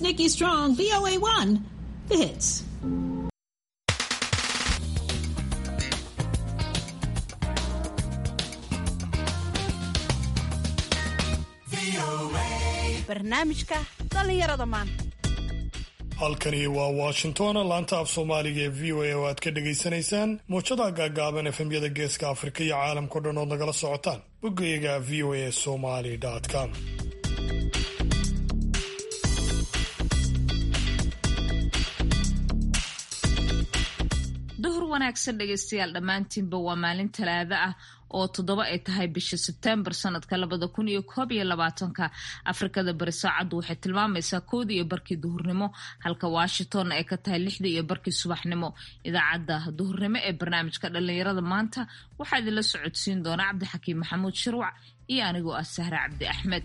is Nikki Strong, VOA1, the hits. barnaamijka dhallinyarada maanta halkani waa washington laanta af soomaaliga ee v o a oo aad ka dhagaysanaysaan muujadaha gaagaaban efemyada geeska afrika iyo caalamkao dhan ood nagala socotaan boggayaga v o a somali com duhur wanaagsan dhegaystayaal dhammaantiinba waa maalin talaado ah oo toddoba ay tahay bisha sebtembar sanadka labada kun iyo koob iyo labaatanka afrikada bari saacaddu waxay tilmaamaysaa koodii iyo barkii duhurnimo halka washingtonna ay ka tahay lixdii iyo barkii subaxnimo idaacadda duhurnimo ee barnaamijka dhallinyarada maanta waxaa idinla socodsiin doona cabdixakiim maxamuud shirwac iyo anigoo ah sahre cabdi axmed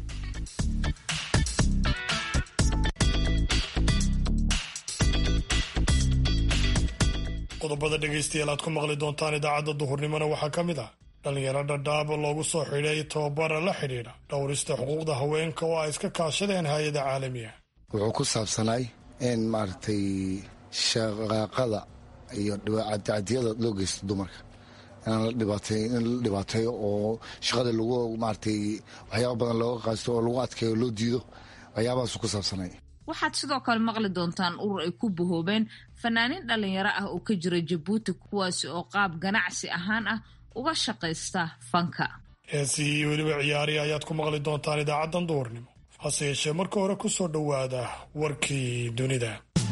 qodobada dhegaystayaal aad ku maqli doontaan idaacadda duhurnimona waxaa ka mid ah dhallinyaro dhadhaaba loogu soo xidhay tababara la xidhiidha dhowrista xuquuqda haweenka oo ay iska kaashadeen hay-ada caalamiga wuxuu ku saabsanay in maaragtay shaqaaqada iyo cadiyada loo geysto dumarka inaan la dhibaatay in la dhibaateeyo oo shaqada lagu maaragtay waxyaaba badan looga qaasto oo lagu adkeeyo loo diido waxyaabahaasu ku saabsanay waxaad sidoo kale maqli doontaan urur ay ku bahoobeen fanaaniin dhallinyaro ah oo ka jira jabuuti kuwaasi oo qaab ganacsi ahaan ah uga shaqaysta fanka heesii iyo weliba ciyaari ayaad ku maqli doontaan idaacaddan duhurnimo hase yeeshee marka hore ku soo dhowaada warkii dunida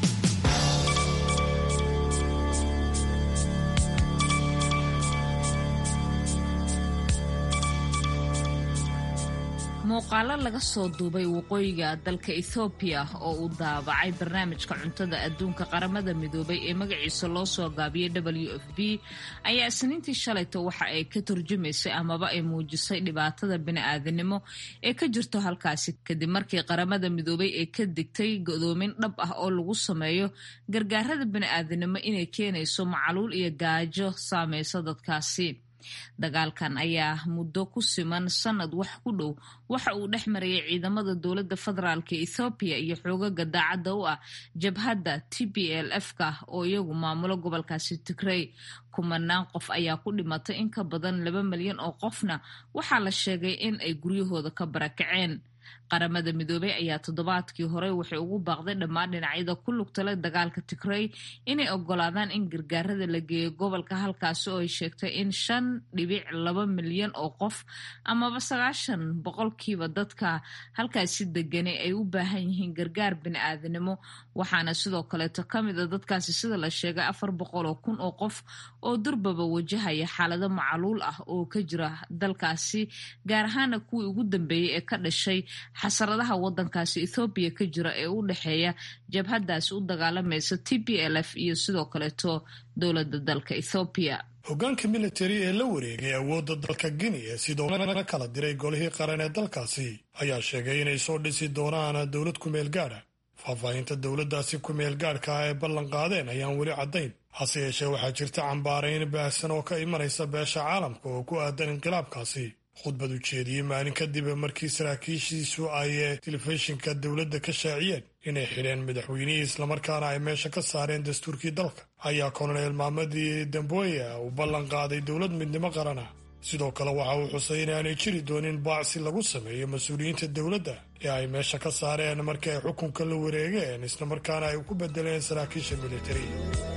muuqaalo laga soo duubay waqooyiga dalka ethoobiya oo uu daabacay barnaamijka cuntada adduunka qaramada midoobay ee magaciisa loo soo gaabiyey w f b ayaa isniintii shalayto waxa ay ka turjumaysay amaba ay muujisay dhibaatada bini-aadanimo ee ka jirto halkaasi kadib markii qaramada midoobay ee ka digtay godoomin dhab ah oo lagu sameeyo gargaarada bini-aadanimo inay keenayso macaluul iyo gaajo saameysa dadkaasi dagaalkan ayaa muddo ku siman sanad wax ku dhow waxa uu dhex marayay ciidamada dowladda federaalka ethoobiya iyo xoogaga daacadda u ah jabhadda t b l f ka oo iyagu maamulo gobolkaasi tigrey kumanaan qof ayaa ku dhimatay in ka badan laba milyan oo qofna waxaa la sheegay in ay guryahooda ka barakaceen qaramada midoobey ayaa toddobaadkii hore waxay ugu baaqday dhammaan dhinacyada ku lugtala dagaalka tigrey inay ogolaadaan in gargaarada la geeyo gobolka halkaasi oo ay sheegtay in shan dhibic laba milyan oo qof amaba sagaashan boqolkiiba dadka halkaasi deganay ay u baahan yihiin gargaar bini-aadanimo waxaana sidoo kaleeto ka mid a dadkaasi sida la sheegay afar boqol oo kun oo qof oo durbaba wajahaya xaalado macaluul ah oo ka jira dalkaasi gaar ahaana kuwii ugu dambeeyey ee ka dhashay xasaradaha wadankaasi ethoobiya ka jira ee u dhexeeya jabhadaasi u dagaalamaysa t b l f iyo sidoo kaleeto dowladda dalka ethoobiya hoggaanka militari ee la wareegay awoodda dalka guinea sidoo na kala diray golihii qaran ee dalkaasi ayaa sheegay inay soo dhisi doonaan dowlad kumeel gaadha faahfaahinta dowladdaasi kumeel gaadhka ah ee ballan qaadeen ayaan weli caddayn hase yeeshee waxaa jirta cambaarayn baahsan oo ka imanaysa beesha caalamka oo ku aadan inqilaabkaasi khudbad u jeediyey maalin kadib markii saraakiishiisu ay telefishinka dowladda ka shaaciyeen inay xidheen madaxweynihii islamarkaana ay meesha ka saareen dastuurkii dalka ayaa kolonel maamadii damboya uu ballan qaaday dowlad midnimo qarana sidoo kale waxa uu xusay inaanay jiri doonin baacsi lagu sameeyo mas-uuliyiinta dowladda ee ay meesha ka saareen markii ay xukunka la wareegeen islamarkaana ay ku bedeleen saraakiisha militari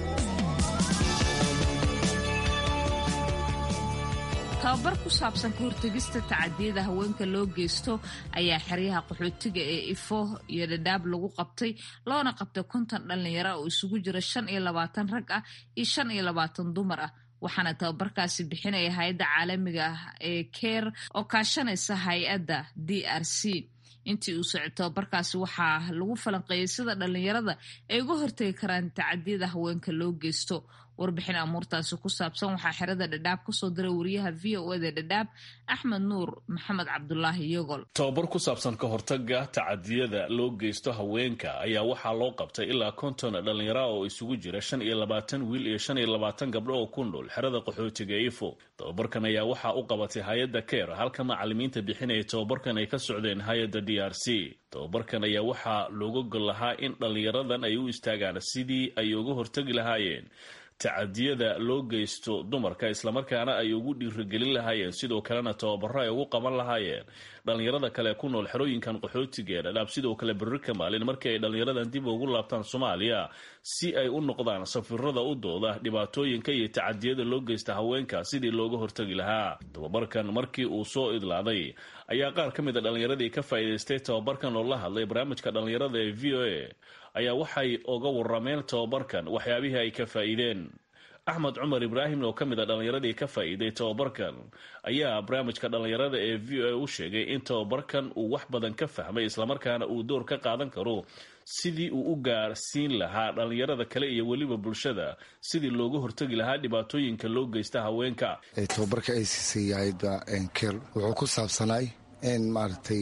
tababar ku saabsan ka hortegista tacadiyada haweenka loo geysto ayaa xeryaha qaxootiga ee ifo iyo dhadhaab lagu qabtay loona qabtay konton dhallinyaro oo isugu jira shan iyo labaatan rag ah iyo shan iyo labaatan dumar ah waxaana tababarkaasi bixinaya hay-adda caalamiga ah ee keer oo kaashanaysa hay-adda d r c intii uu socod tababarkaasi waxaa lagu falanqeeyey sida dhallinyarada ay uga hortegi karaan tacadiyada haweenka loo geysto warbixin amuurtaasi ku saabsan waxaa xerada dhadhaab kasoo diray wariyaha v o eda dhadhaab axmed nuur maxamed cabdulaahi yogol tababar ku saabsan ka hortaga tacadiyada loo geysto haweenka ayaa waxaa loo qabtay ilaa konton dhallinyara oo isugu jira shan iyo labaatan wiil iyo shan iyo labaatan gabdho oo ku nool xerada qaxootiga ifo tababarkan ayaa waxaa u qabatay hay-adda keer halka macalimiinta bixinaya tababarkan ay ka socdeen hay-adda d r c tababarkan ayaa waxaa looga gol lahaa in dhallinyaradan ay u istaagaan sidii ay uga hortagi lahaayeen tacadiyada loo geysto dumarka islamarkaana ay ugu dhiirigelin lahaayeen sidoo kalena tababaro ay ugu qaban lahaayeen dhallinyarada kale ku nool xerooyinkan qaxootiga ee dhadhaab sidoo kale berri ka maalin markii ay dhallinyaradan dib ugu laabtaan soomaaliya si ay u noqdaan safirada u dooda dhibaatooyinka iyo tacadiyada loo geysta haweenka sidii looga hortagi lahaa tababarkan markii uu soo idlaaday ayaa qaar ka mid a dhallinyaradii ka faa'iidaystay tababarkan oo la hadlay barnaamijka dhallinyarada ee v o a ayaa waxay uga warameen tababarkan waxyaabihii ay ka faa'iideen axmed cumar ibraahim oo ka mid a dhallinyaradii ka faa'iiday tababarkan ayaa barnaamijka dhallinyarada ee v o a u sheegay in tababarkan uu wax badan ka fahmay islamarkaana uu door ka qaadan karo sidii uu u gaarsiin lahaa dhallinyarada kale iyo weliba bulshada sidii looga hortagi lahaa dhibaatooyinka loo geysta haweenka tababarka ay siisay yaayadda ker wuxuu ku saabsanaay in maaragtay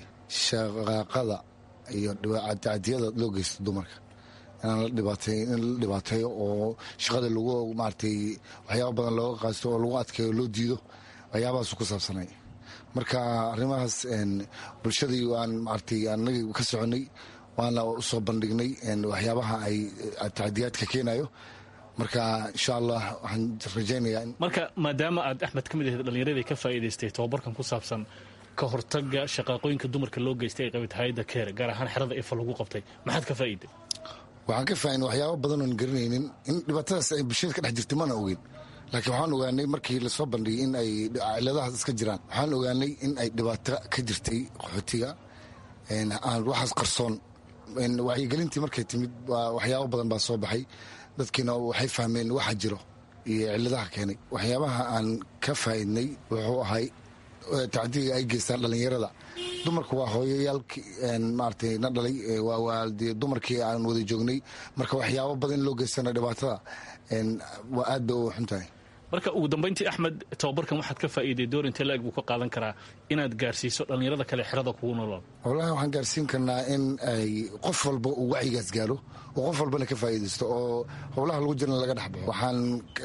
shaqaaqada iyo tacadiyada loo geysto dumarka inaan la dhibaatay in la dhibaateeyo oo shaqada lagu maaragtay waxyaaba badan looga qaasto oo lagu adkeeyo loo diido waxyaabahaasu ku saabsanay marka arrimahaas bulshadii waan maaragtay anagii ka soconay waana usoo bandhignay waxyaabaha ay tacadiyaadka keenayo marka insha allah waxaan rajaynayaa marka maadaama aad axmed ka mid ahayd dhallinyaradii ka faa'iidaystay tababarkan ku saabsan ka hortaga shaqaaqooyinka dumarka loo geystay ay qabid hay-adda keer gaar ahaan xerada ifa lagu qabtay maxaad ka faa'iiday waxaan ka faahin waxyaaba badan oon garanaynin in dhibaatadaas ay bulshada ka dhex jirtay mana ogeyn laakiin waxaan ogaanay markii lasoo bandhigay in ay ciladahaas iska jiraan waxaan ogaanay in ay dhibaato ka jirtay qaxootiga aan waxaas qarsoon wacyigelintii markay timid waxyaabo badan baa soo baxay dadkiina waxay fahmeen waxa jiro iyo ciladaha keenay waxyaabaha aan ka faa'iidnay wuxuu ahay tacdiga ay geystaan dhallinyarada dumarku waa hooyayaalki maaragtay na dhalay waa dumarkii aan wada joognay marka waxyaabo badan in loo geystana dhibaatada waa aad bay u xun tahay marka ugu dambayntii axmed tababarkan waxaad ka faa'iiday door intee la-eg buu ka qaadan karaa inaad gaarsiiso dhallinyarada kale xerada kugu nolol wallahi waxaan gaarsiin karnaa in ay qof walba uu wacyigaas gaaro oo qof walbana ka faa'iidaysto oo howlaha lagu jirana laga dhex baxo waxaan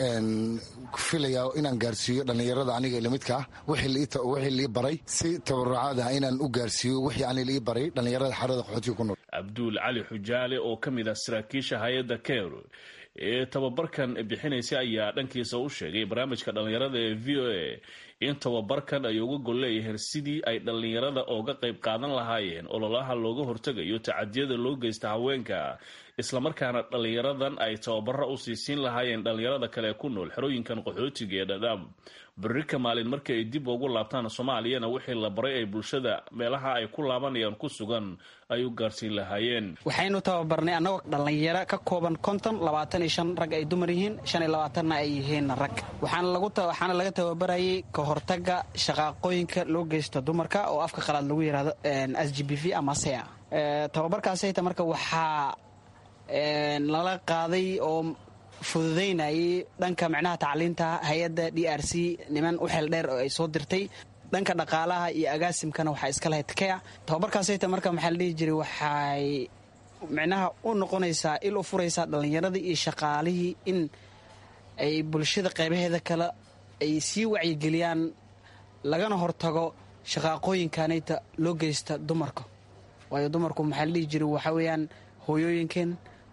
filayaa inaan gaarsiiyo dhallinyarada aniga lamidka ah wixii lii baray si tabarucaad ah inaan u gaarsiiyo wixii ani lii baray dhallinyarada xerada qaxootiga ku nool cabduul cali xujaale oo ka mid ah saraakiisha hay-adda keer ee tababarkan bixinaysa ayaa dhankiisa u sheegay barnaamijka dhallinyarada ee v o a in tababarkan ay uga gol leeyihiin sidii ay dhallinyarada ooga qayb qaadan lahaayeen ololaha looga hortegayo tacadiyada loo geysta haweenka islamarkaana dhallinyaradan ay tababaro u siisiin lahaayeen dhallinyarada kale ku nool xerooyinkan qaxootiga ee dhadhaab berri ka maalin markii ay dib ugu laabtaan soomaaliyana wixii la baray ay bulshada meelaha ay ku laabanayaan ku sugan ay u gaarsiin lahaayeen waxaynu tababarnay annagoo dhallinyaro ka kooban konton labaatan iyo shan rag ay dumar yihiin shan iyo labaatanna ay yihiin rag waxaana laga tababarayay ka hortaga shaqaaqooyinka loo geysto dumarka oo afka qalaad lagu yidhahdo s g b v ama sea tababarkaasayta marka waxaa lala qaaday oo fududaynayay dhanka micnaha tacliinta hay-adda d r c niman u xeel dheer oo ay soo dirtay dhanka dhaqaalaha iyo agaasimkana waxaa iska lahayd kea tababarkaasayta marka maxaa la dhihi jiray waxay micnaha u noqonaysaa il u furaysaa dhallinyaradii iyo shaqaalihii in ay bulshada qaybaheeda kale ay sii wacyigeliyaan lagana hortago shaqaaqooyinkanayta loo geysta dumarka waayo dumarku maxaa la dhihi jiray waxaa weeyaan hooyooyinkeen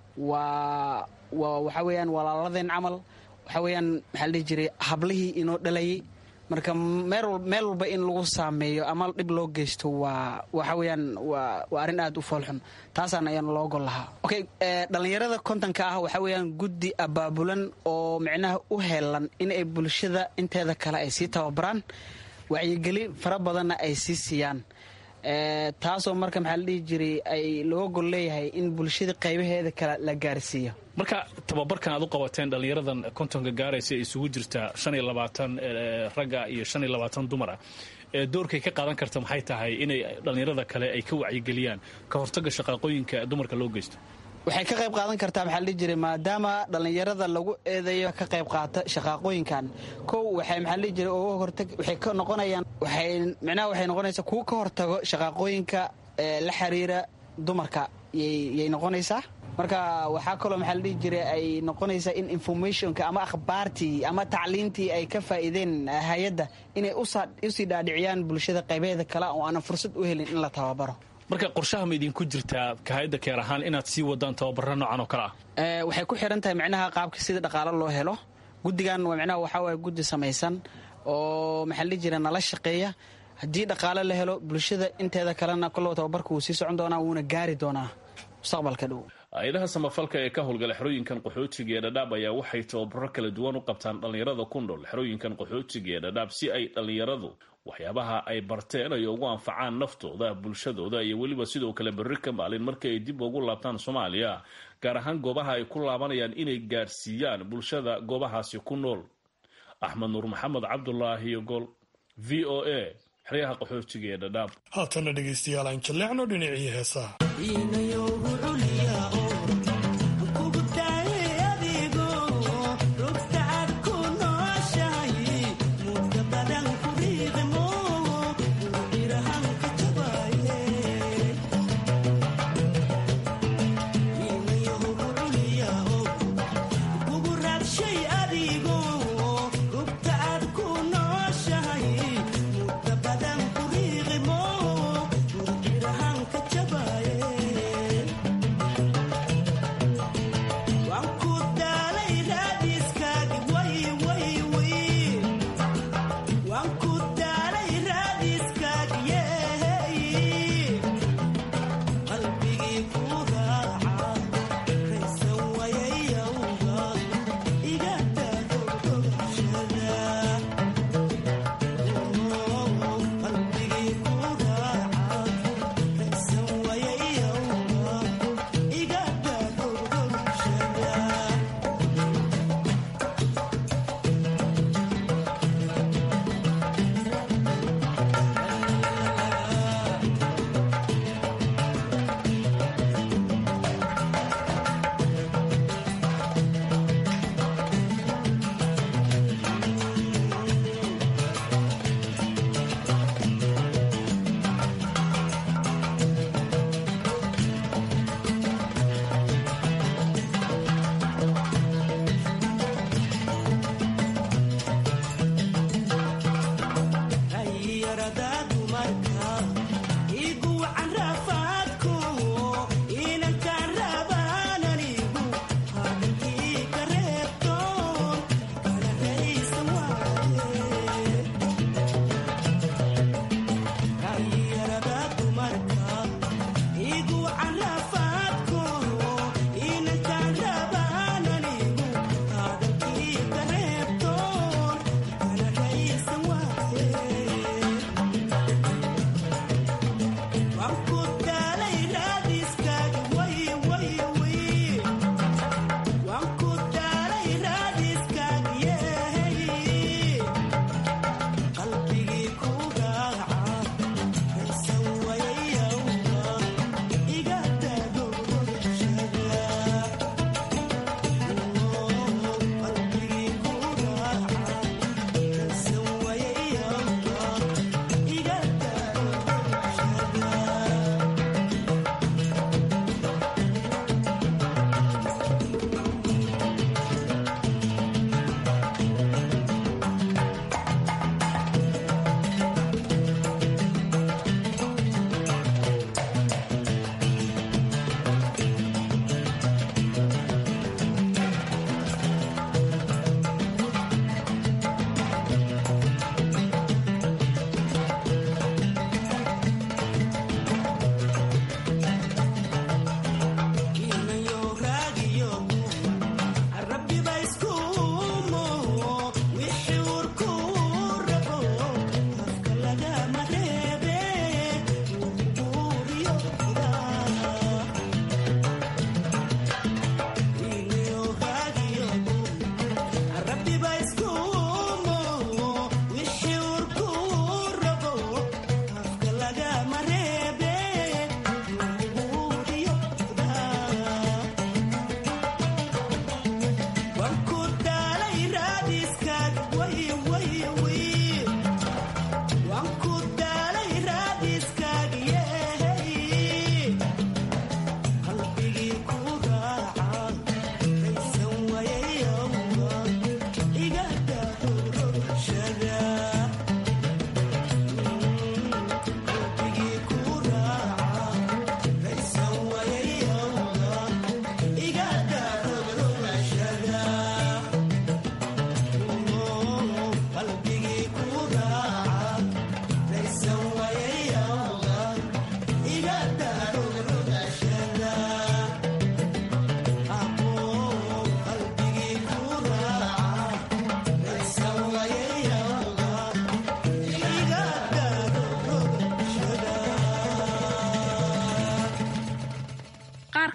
waa waxaa weyaan walaaladeen camal waxaa weyaan maxaa la dhihi jiray hablihii inoo dhalayay marka meel walba in lagu saameeyo ama dhib loo geysto waa waxa weyaan waa arrin aad u foolxun taasaan ayaan loo gol lahaa okay dhallinyarada kontonka ah waxaa weyaan guddi abaabulan oo micnaha u heelan in ay bulshada inteeda kale ay sii tababaraan wacyigeli fara badanna ay sii siiyaan taasoo marka maxaa la dhihi jiray ay looga gol leeyahay in bulshada qaybaheeda kale la gaarsiiyo marka tababarkan aad u qabateen dhallinyaradan kontonka gaaraysa isugu jirta shan iyo labaatan ragga iyo shan iyo labaatan dumar ah doorkay ka qaadan karta maxay tahay inay dhallinyarada kale ay ka wacyigeliyaan ka hortaga shaqaaqooyinka dumarka loo geysto waxay ka qayb qaadan kartaa maxaa la dhihi jiray maadaama dhallinyarada lagu eedeeyo ka qayb qaata shaqaaqooyinkan kow waxay maxaa la dhihi jiray uga hortag waxay ka noqonayaan waxay micnaha waxay noqonaysaa kuwa ka hortago shaqaaqooyinka la xiriira dumarka yay noqonaysaa marka waxaa kaloo maxaa la dhihi jiray ay noqonaysaa in informationka ama akhbaartii ama tacliintii ay ka faa'iideen hay-adda inay usii dhaadhiciyaan bulshada qaybeeda kale oo aanan fursad u helin in la tababaro marka qorshaha ma idinku jirtaa kahayadda keer ahaan inaad sii wadaan tababara noocan oo kale ah waxay ku xiran tahay micnaha qaabka sida dhaqaalo loo helo guddigan micnaha waxaa waaya guddi samaysan oo maxaa la dhihi jira nala shaqeeya haddii dhaqaale la helo bulshada inteeda kalena kollow tababarka wuu sii socon doonaa wuuna gaari doonaa mustaqbalka dhow hay-adaha samafalka ee ka howlgala xerooyinkan qaxootiga ee dhadhaab ayaa waxay tababaro kala duwan u qabtaan dhallinyarada ku nool xerooyinkan qaxootiga ee dhadhaab si ay dhallinyaradu waxyaabaha ay barteen ay ugu anfacaan naftooda bulshadooda iyo weliba sidoo kale berri ka maalin markii ay dib ugu laabtaan soomaaliya gaar ahaan goobaha ay ku laabanayaan inay gaadhsiiyaan bulshada goobahaasi ku nool axmed nuur maxamed cabdulaahi gol v o a xeryaha qaxootiga ee dhadhaab haatana dhegaystayaal aan jalleecno dhinacii heesaha Jabba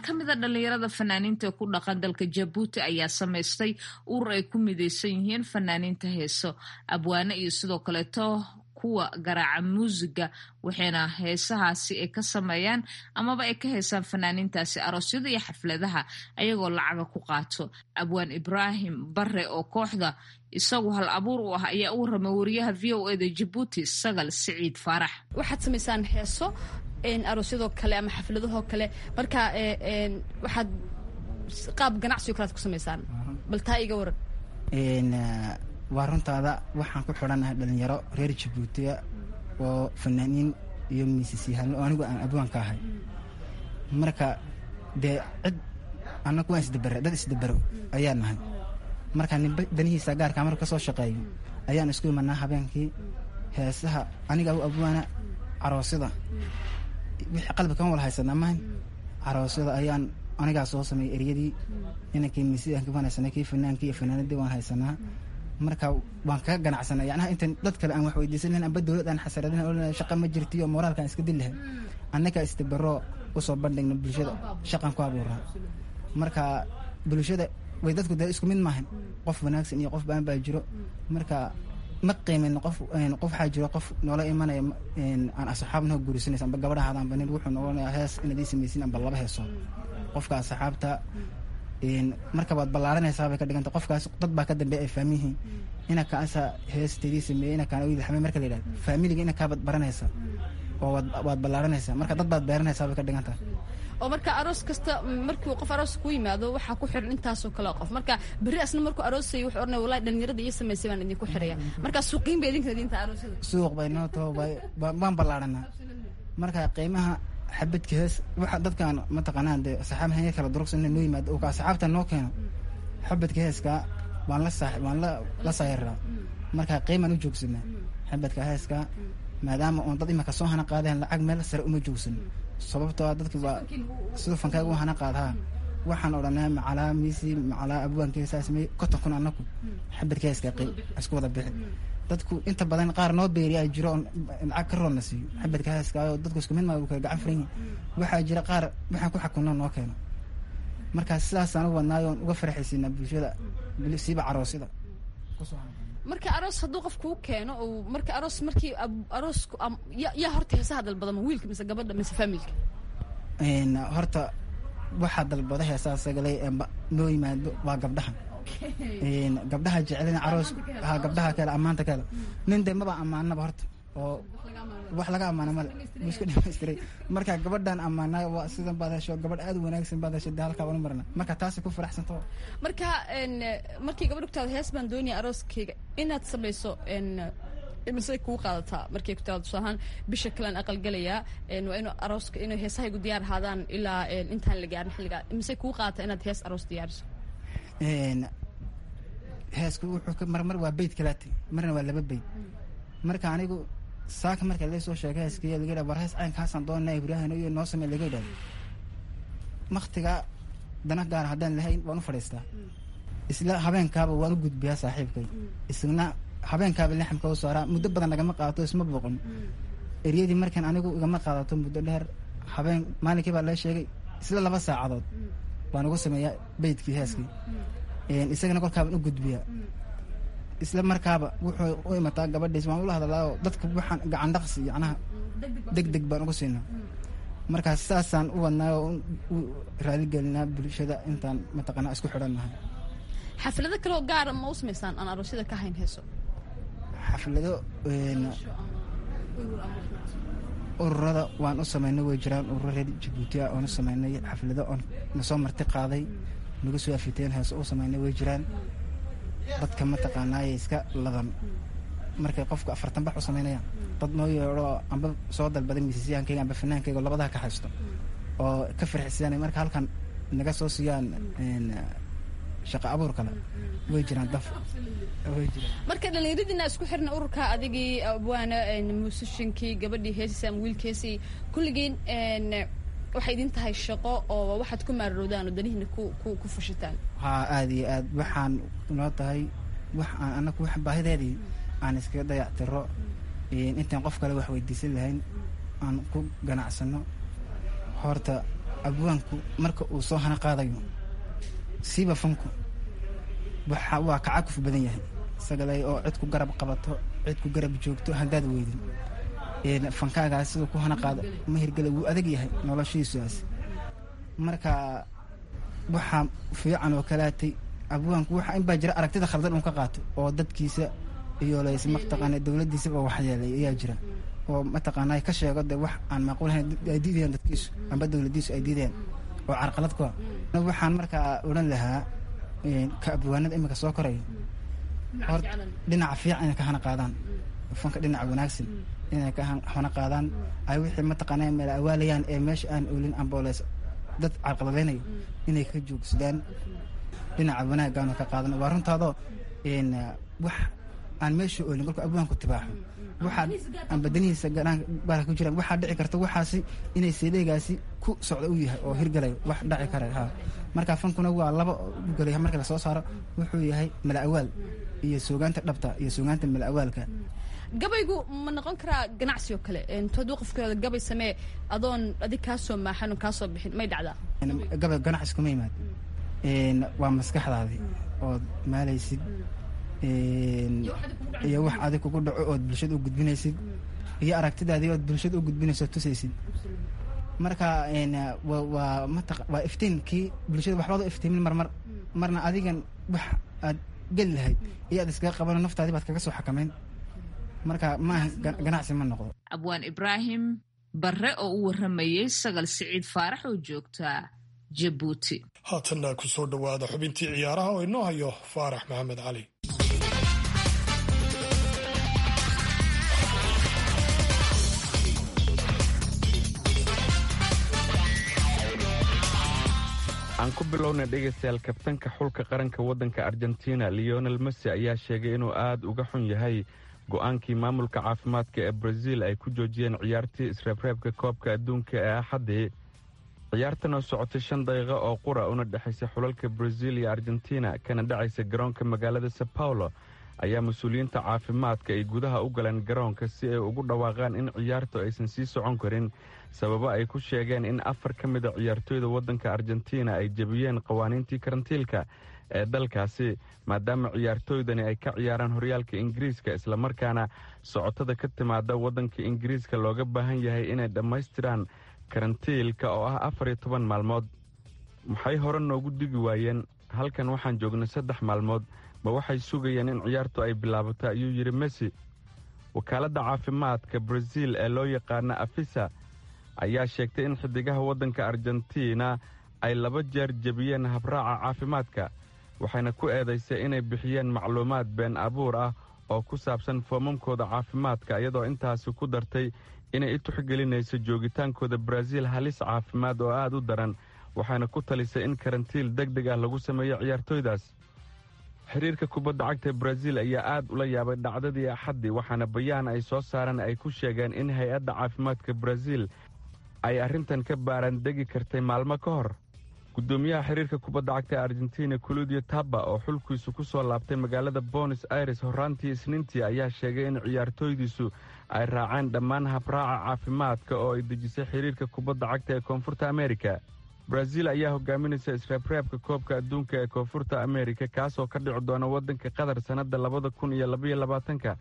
ka mida dhallinyarada fanaaniinta ee ku dhaqan dalka jabuuti ayaa samaystay urur ay ku mideysan yihiin fanaaniinta heeso abwaane iyo sidoo kaleeto kuwa garaaca muusiga waxayna heesahaasi ay ka sameeyaan amaba ay ka heesaan fanaaniintaasi aroosyada iyo xafladaha ayagoo lacaga ku qaato abwaan ibraahim bare oo kooxda isagu hal abuur u ah ayaa u warramay wariyaha v o eda jabuuti sagal siciid faarax waxaad samaysaan heeso aroosyadoo kale ama xafladahoo kale marka waxaad qaab ganacsigo kalead ku samaysaan bal taa iga waran waa runtaada waxaan ku xidhannahay dhalinyaro reer jabuutiya oo fanaaniin iyo miisisyahaano oo anigu aan abwaan ka ahay marka dee cid annagu waan isdabere dad isdabero ayaa nahay marka ninba danihiisa gaarkaa marka ka soo shaqeeyo ayaan isku imanaa habeenkii heesaha aniga u abwaana caroosyada wixii qalbi kama wala haysanaa mahan caroosyada ayaan anigaa soo sameeyay eryadii inankii miisiyaanki waan haysanaa kii fanaankii iyo fanaanadii waan haysanaa marka waan kaga ganacsanay yanaha intan dad kale aan wax weydiisan lahayn amba dowlad aan xasaradin oo shaqa ma jirtiyo moraalkaan iska dil lahay annaga istabaro usoo bandhigna bulshada shaqan ku abuuraa marka bulshada way dadku dee isku mid maahan qof wanaagsan iyo qof baan baa jiro marka ma qiimin qof qof waxaa jiro qof noola imanaya aan asxaab noo guurisanaysa amba gabadhahaada amba nin wuxuu noqonaya hees inaad ii samaysin amba laba heeso qofka asxaabta marka waad ballaaranaysaa bay ka dhiganta qofkaas dad baa ka dambeeya ay faamiyihiin inakaasa heesteedii sameeyey inakaan wiil xamey marka la yidhahdo faamiliga inakaabaad baranaysa oo waad ballaaranaysaa marka dad baad beeranaysaa bay ka dhigan tahay oo marka aroos kasta markii qof aroos ku yimaado waxaa ku xiran intaasoo kale qof marka berri asna markuu aroosay wuxuu oranaya wallahi dhalinyarada iyo samaysay baan idinku xiraya marka suuqiin bay idinka idinta aroosyada suuq bay noo taho waan ballaaranaa marka qiimaha xabadka hees waxa dadkaan mataqaanaa dee saxaab hanya kala durugsan noo yimaado oo ka asxaabta noo keeno xabadka heeska waan la saax waan la la saayiraa marka qiimaan u joogsanaa xabadka heeska maadaama oon dad imaka soo hana qaadeen lacag meel sare uma joogsan sababtoo ah dadki waa siduu fankaaga u hana qaadaha waxaan odhanaa macalaa miisi macalaa abwaankeega saa samey konton kun annaku xabadka heeska qiim isku wada bixi dadku inta badan qaar noo beeriyaa jiro on lacag ka roonna siiyo xabadka heeskaayo dadku isku mid maa kala gacan furan yihin waxaa jira qaar waxaan ku xakunno noo keeno marka sidaasaan u wadnaayo on uga farxaysiinaa bulshada siiba caroosyada marka aroos hadduu qof kuu keeno oo marka aroos markii aroosku yaa horta heesaha dalbadama wiilka mise gabadha mise familka horta waxaa dalbada heesaha sagalay noo yimaado waa gabdhaha gabdhaha jecelina caroos ha gabdhaha kale ammaanta kale nin dee maba ammaanaba horta oo wax laga ammaana male isku dhamaystiray marka gabadhan ammaanay waa sidan baad hesho gabadh aad u wanaagsan baad hesho dee halkaa wana marna marka taasay ku faraxsanto marka markii gabadh ku taado hees baan doonaya arooskayga inaad samayso imise kuu qaadataa markay ku taado tusaalahaan bisha kalean aqalgelayaa waa inuu arooska inuu heesahaygu diyaar ahaadaan ilaa intaan la gaarin xilligaa imise kuu qaadataa inaad hees aroos diyaariso heesku wuxuu marmar waa beyd kalaati marna waa laba beyd marka anigu saaka marka la soo sheegay heeskii laga yidhah war hees caynkaasaan doonaa ibraahim iyo noo samey laga yidhahdo waktiga dana gaar haddaan lahayn waan u fadhiistaa isla habeenkaaba waan u gudbiyaa saaxiibkay isna habeenkaaba laxamka u saaraa muddo badan nagama qaadato isma booqon eryadii markan anigu igama qaadato muddo dheer habeen maalinkii baa la sheegay isla laba saacadood baan ugu sameeyaa beydkii heeskii isagana kolkaabaan u gudbiyaa isla markaaba wuxuu u imataa gabadhiis waan ula hadlaayo dadka waxaan gacan dhaqsi yacnaha deg deg baan ugu siinaa markaa saasaan u wadnaayo u raaligelinaa bulshada intaan mataqaanaa isku xidhannahay xaflado kaleo gaara ma u samaysaan aan aroosyada ka hayn heeso xaflado ururada waan u samaynay way jiraan ururo reer jabuuti ah oon u samaynay xaflado oon nasoo marti qaaday nagu soo afiteen heeso u samaynay way jiraan dadka mataqaanaaye iska ladan markay qofku afartan bax u samaynayaan dad noo yeedho amba soo dalbaday miisisyahankayga amba fanaankayga labadaha ka haysto oo ka farxisiyaan marka halkan naga soo siiyaan shaqa abuur kale way jiraan daf way jiraan marka dhallinyaradina isku xirna ururka adigii abwaana muusishinkii gabadhii heesisa ama wiilkeesii kulligiin waxay idin tahay shaqo oo waxaad ku maararowdaan oo danihiina ku ku ku fushitaan haa aada iyo aad waxaan noo tahay wax aan anaku wax baahideedii aan iskaga dayactiro intaan qof kale wax weydiisan lahayn aan ku ganacsano horta abwaanku marka uu soo hana qaadayo siiba fanku waa kacakuf badan yahay sagalay oo cid ku garab qabato cid ku garab joogto haddaad weydin fankaagaas siduu ku hana qaado ma hirgela wuu adag yahay noloshiisuaas marka waxaa fiican oo kalaatay abwaanku waxa in baa jira aragtida khaldan uu ka qaato oo dadkiisa iyo lays mataqaana dowladdiisaba waxyeelay ayaa jira oo mataqaana ka sheego de wax aan macquulahayn ay diidayaan dadkiisu amba dowladdiisu ay diidayaan oo carqalad ku ah waxaan markaa odhan lahaa ka abwaanada iminka soo koraya hor dhinaca fiican inay ka hana qaadaan fanka dhinaca wanaagsan inay ka hana qaadaan ay wixii mataqaana meel awaalayaan ee meesha aan oolin amboleys dad carqaladaynayo inay ka joogsadaan dhinaca wanaagaanu ka qaadan waa runtaadoo wax aan meesha oolin kolka abwaanku tibaaxo waxaa aan badanihiisa baara ku jiraan waxaa dhici karta waxaasi inay seedeegaasi ku socda u yahay oo hirgalayo wax dhaci kara ha marka fankuna waa laba ugolay marka lasoo saaro wuxuu yahay mala awaal iyo suugaanta dhabta iyo suugaanta mala awaalka gabaygu ma noqon karaa ganacsi oo kale hadduu qofka gabay samee adoon adig kaa soo maaxan kaa soo bixin may dhacdaa gabay ganacsi kuma yimaad waa maskaxdaadii ood maalaysid iyo wax adig kugu dhaco ood bulshada u gudbinaysid iyo aragtidaadii ood bulshada u gudbinayso tusaysid marka waa mat waa iftiinkii bulshada waxbaad u iftiimin marmar marna adigan wax aad geli lahayd iyo aad iskaga qabano naftaadii baad kaga soo xakamayn marka maaha ganacsi ma noqdo abwaan ibraahim barre oo u warramayey sagal siciid faarax oo joogta jabuuti haatanna ku soo dhowaada xubintii ciyaaraha oo inoo hayo faarax maxamed cali aan ku bilowna dhegaystayaal kabtanka xulka qaranka waddanka argentina leonel messi ayaa sheegay inuu aad uga xun yahay go'aankii maamulka caafimaadka ee braziil ay ku joojiyeen ciyaartii isreebreebka koobka adduunka ee axaddii ciyaartan oo socotay shan daqiiqo oo qura una dhexaysa xulalka braziil iyo argentina kana dhacaysa garoonka magaalada sao paulo ayaa mas-uuliyiinta caafimaadka ay gudaha u galeen garoonka si ay ugu dhawaaqaan in ciyaartu aysan sii socon karin sababo ay ku sheegeen in afar ka mida ciyaartooyda waddanka argentina ay jebiyeen qawaaniintii karantiilka ee dalkaasi maadaama ciyaartooydani ay ka ciyaaraan horyaalka ingiriiska islamarkaana socotada ka timaada waddanka ingiriiska looga baahan yahay inay dhammaystiraan karantiilka oo ah afar iyo toban maalmood maxay hore noogu digi waayeen halkan waxaan joognay saddex maalmood ma waxay sugayeen in ciyaartu ay bilaabato ayuu yidhi messi wakaaladda caafimaadka braziil ee loo yaqaana afisa ayaa sheegtay in xidigaha waddanka argentina ay laba jeer jebiyeen habraaca caafimaadka waxayna ku eedaysay inay bixiyeen macluumaad been abuur ah oo ku saabsan foomamkooda caafimaadka iyadoo intaasi ku dartay inay i tuxgelinayso joogitaankooda baraaziil halis caafimaad oo aad u daran waxayna ku talisay in karantiil deg deg ah lagu sameeyo ciyaartooydaas xiriirka kubadda cagta baraaziil ayaa aad ula yaabay dhacdadii axaddii waxaana bayaan ay soo saareen ay ku sheegeen in hay-adda caafimaadka baraaziil ay arrintan ka baaraan degi kartay maalmo ka hor guddoomiyaha xiriirka kubadda cagta ee argentina culudio taba oo xulkiisu ku soo laabtay magaalada bonos aires horraantii isniintii ayaa sheegay in ciyaartooydiisu ay raaceen dhammaan habraaca caafimaadka oo ay dejisay xiriirka kubadda cagta ee koonfurta amerika baraaziil ayaa hogaaminaysa isreebreebka koobka adduunka ee koonfurta amerika kaasoo ka dhici doona waddanka qatar sannadda labada kun iyo labaiyo labaatanka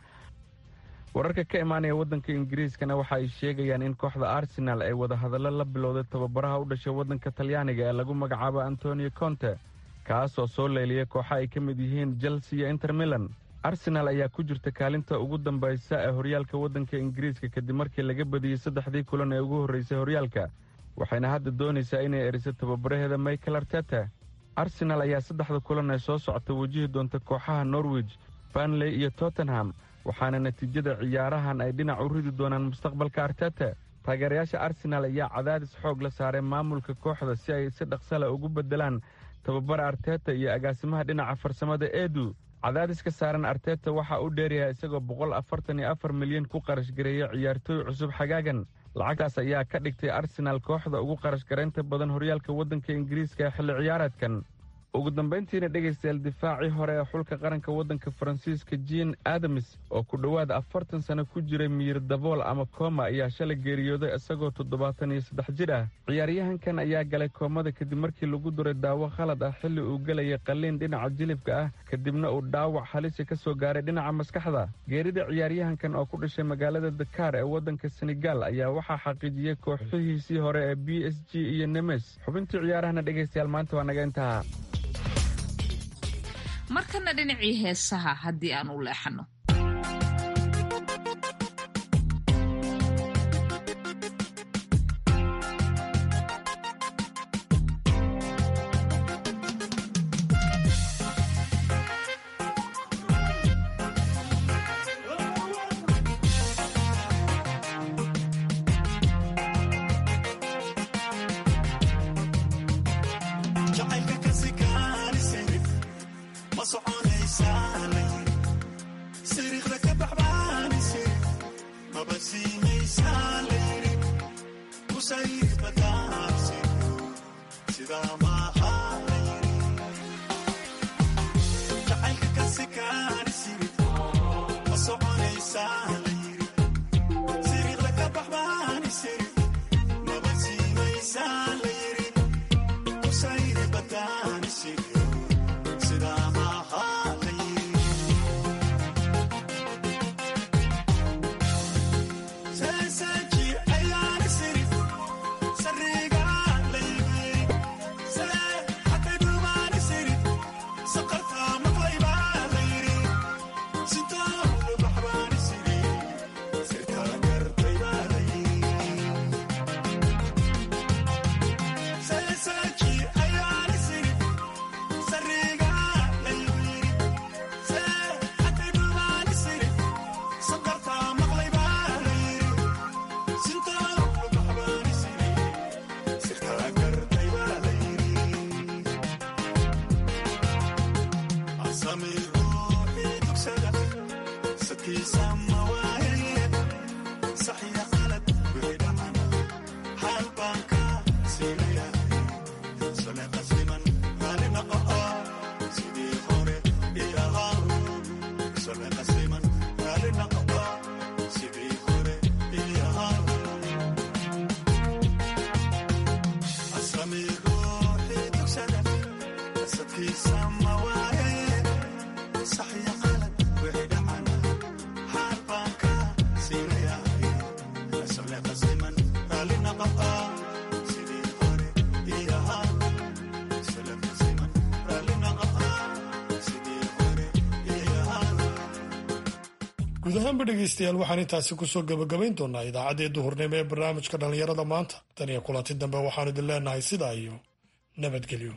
wararka ka imaanaya waddanka ingiriiskana waxa ay sheegayaan in kooxda arsenaal ay wadahadallo la bilowday tababaraha u dhashay waddanka talyaaniga ee lagu magacaabo antonio conte kaasoo soo leeliyay kooxa ay ka mid yihiin chelsea iyo inter milan arsenaal ayaa ku jirta kaalinta ugu dambaysa ee horyaalka waddanka ingiriiska kadib markii laga badiyey saddexdii kulan ee ugu horraysay horyaalka waxayna hadda doonaysaa inay eriso tababaraheeda michael arteta arsenaal ayaa saddexda kulan ee soo socota wajihi doonta kooxaha norwich banley iyo tottenham waxaana natiijada ciyaarahan ay dhinac u ridi doonaan mustaqbalka arteta taageerayaasha arsenaal ayaa cadaadis xoog la saaray maamulka kooxda si ay si dhaqsale ugu beddelaan tababara arteta iyo agaasimaha dhinaca farsamada eedu cadaadiska saaran arteta waxa uu dheeryahay isagoo boqol afartan iyo afar milyan ku qarash gareeya ciyaartooy cusub xagaagan lacagtaas ayaa ka dhigtay arsenaal kooxda ugu qarash garaynta badan horyaalka waddanka ingiriiska ee xilli ciyaareedkan ugu dambayntiina dhegaystayaal difaacii hore ee xulka qaranka waddanka faransiiska jean adamis oo ku dhowaad afartan sano ku jiray miyir dabool ama kooma ayaa shalay geeriyooday isagoo toddobaatan iyo saddex jir ah ciyaaryahankan ayaa galay koomada kadib markii lagu duray daawo khalad ah xilli uu gelayay qalliin dhinaca jilibka ah kadibna uu dhaawac halisi ka soo gaaray dhinaca maskaxda geerida ciyaaryahankan oo ku dhashay magaalada dakaar ee waddanka senegaal ayaa waxaa xaqiijiyey kooxihiisii hore ee b s g iyo nemes xubintii ciyaarahana dhegaystayaal maanta waa naga intaha markana dhinacii heesaha haddii aan u leexano guud ahaanba dhegaystayaal waxaan intaasi kusoo gebagabayn doonaa idaacaddii duhurnimo ee barnaamijka dhallinyarada maanta tan iyo kulanti dambe waxaanu idin leenahay sidaa iyo nabadgelyo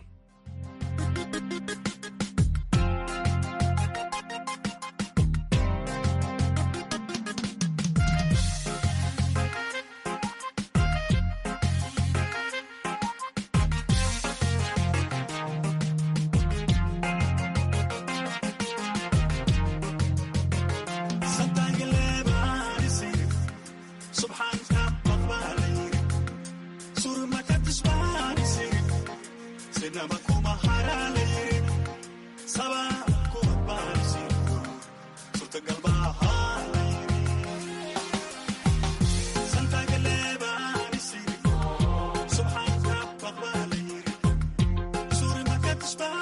Spy